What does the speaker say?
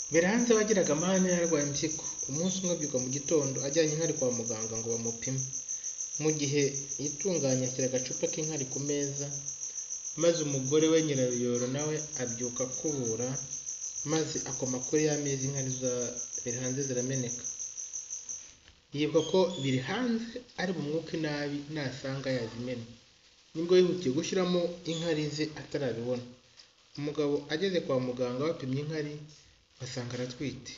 Mbere hanze wagiraga amahane yarwaye impyiko, umunsi umwe abyuka mu gitondo ajyanye inkari kwa muganga ngo bamupime, mu gihe yitunganya ashyira agacupa k'inkari ku meza, maze umugore we nyiraruyoro nawe abyuka akubura, maze akoma kuri ya meza inkari za Birihanze zirameneka, yibuka ko Birihanze ari bumwuke nabi nasanga yazimena, nibwo yihutiye gushyiramo inkari ze atarabibona, umugabo ageze kwa muganga bapimye inkari basanga aratwite.